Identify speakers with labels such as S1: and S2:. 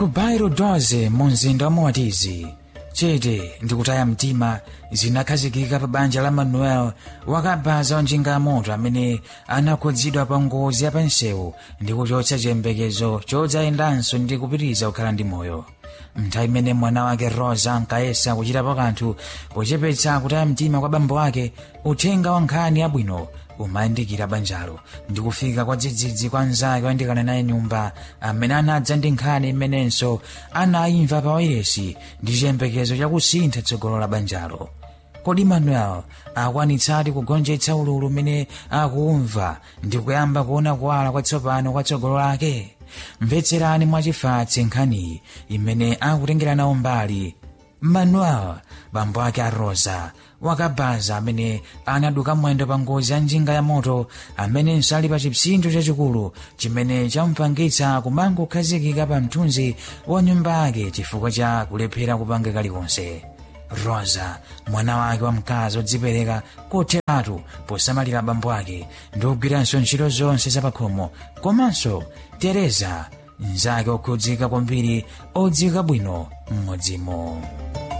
S1: ku bairo 12 mu mzinda wa moatizi chete ndikutaya mtima zinakhazikika pa banja la manuel wakabaza wa njinga ya moto amene anakhudzidwa pa ngozi ya pansewu ndi kuchotsa chiyembekezo chodzayendanso ndi kupitiriza kukhala ndi moyo nthawi imene mwana wake rosa ankayesa kuchitapo kanthu pochepetsa kutaya mtima kwa bambo wake uthenga wa nkhani yabwino umayandikira banjalo ndi kufika kwa dzidzidzi kwa mnzake wayandikana naye nyumba amene anadza ndi nkhani imenenso anayimva pa wairesi ndi chiyembekezo chakusintha tsogolo la banjalo kodi manuel akwanitsadi kugonjetsa ululu umene akumva ndi kuyamba kuona kuwala kwatsopano kwa tsogolo lake mvetserani mwachifatse nkhaniyi imene akutengera nawo mbali manuel bambo ake a rosa wakabaza amene anaduka mwendo pa ngozi ya njinga ya moto amenenso ali pa chipsinjo chachikulu chimene chamupangitsa kumangokhazikika pa mthunzi wa nyumba yake chifukwa cha kulephera kupanga kalikonse rosa mwana wake wamkazi odzipereka kotheratu posamalira bambo ake ndi kugwiranso ntchito zonse zapakhomo komanso tereza mnzake okhudzika kwambiri odziwika bwino m'modzimo